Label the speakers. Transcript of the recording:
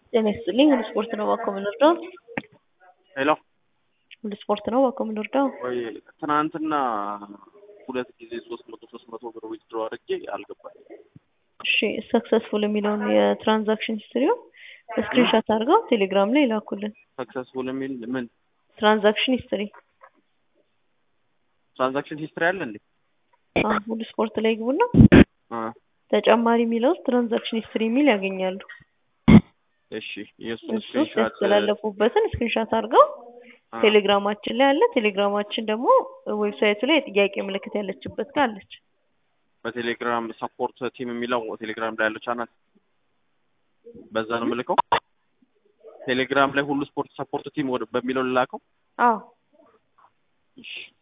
Speaker 1: ጤና ይስጥልኝ ሁሉ ስፖርት ነው እባክዎ የምንወርደው
Speaker 2: ሄሎ
Speaker 1: ሁሉ ስፖርት ነው እባክዎ የምንወርደው
Speaker 2: ወይ ትናንትና ሁለት ጊዜ ሶስት መቶ ሶስት መቶ ብር ዊዝድሮ አድርጌ አልገባኝም።
Speaker 1: እሺ ሰክሰስፉል የሚለውን የትራንዛክሽን ሂስትሪው ስክሪንሻት አድርገው ቴሌግራም ላይ ይላኩልን።
Speaker 2: ሰክሰስፉል የሚል ምን
Speaker 1: ትራንዛክሽን ሂስትሪ
Speaker 2: ትራንዛክሽን ሂስትሪ አለ እንዴ?
Speaker 1: አዎ ሁሉ ስፖርት ላይ ግቡና
Speaker 2: አ
Speaker 1: ተጨማሪ የሚለው ውስጥ ትራንዛክሽን ሂስትሪ የሚል ያገኛሉ።
Speaker 2: እሺ የእሱ
Speaker 1: እሱ ውስጥ
Speaker 2: ስክሪንሾት
Speaker 1: ያስተላለፉበትን ስክሪንሻት አድርገው
Speaker 2: አ
Speaker 1: ቴሌግራማችን ላይ አለ። ቴሌግራማችን ደግሞ ዌብሳይቱ ላይ የጥያቄ ምልክት ያለችበት ጋር አለች።
Speaker 2: በቴሌግራም ሰፖርት ቲም የሚለው ቴሌግራም ላይ ያለው ቻናል በዛ ነው የምልከው። ቴሌግራም ላይ ሁሉ ስፖርት ሰፖርት ቲም ወደ በሚለው ልላከው።
Speaker 1: አዎ
Speaker 2: እሺ